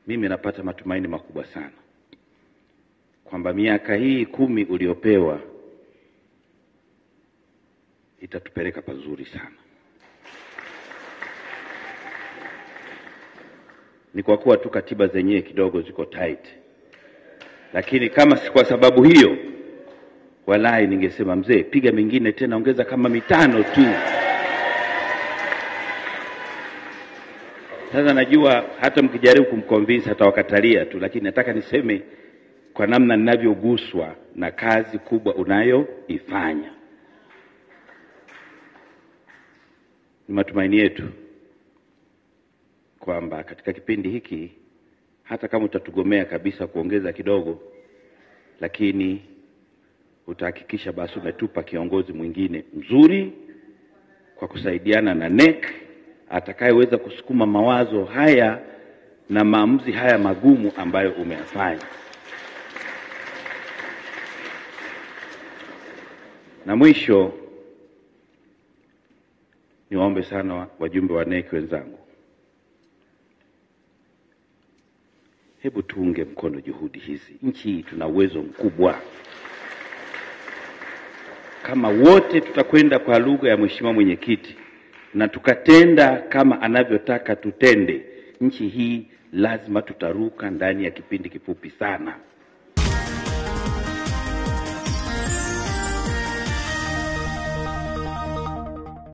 mimi napata matumaini makubwa sana kwamba miaka hii kumi uliopewa itatupeleka pazuri sana. Ni kwa kuwa tu katiba zenyewe kidogo ziko tight, lakini kama si kwa sababu hiyo, walai ningesema mzee, piga mingine tena, ongeza kama mitano tu. Sasa najua hata mkijaribu kumconvince atawakatalia tu, lakini nataka niseme kwa namna ninavyoguswa na kazi kubwa unayoifanya. Ni matumaini yetu kwamba katika kipindi hiki hata kama utatugomea kabisa kuongeza kidogo, lakini utahakikisha basi umetupa kiongozi mwingine mzuri kwa kusaidiana na NEC atakayeweza kusukuma mawazo haya na maamuzi haya magumu ambayo umeyafanya. Na mwisho niwaombe sana wajumbe wa NEC wenzangu, hebu tuunge mkono juhudi hizi. Nchi hii tuna uwezo mkubwa. Kama wote tutakwenda kwa lugha ya Mheshimiwa Mwenyekiti na tukatenda kama anavyotaka tutende, nchi hii lazima tutaruka ndani ya kipindi kifupi sana.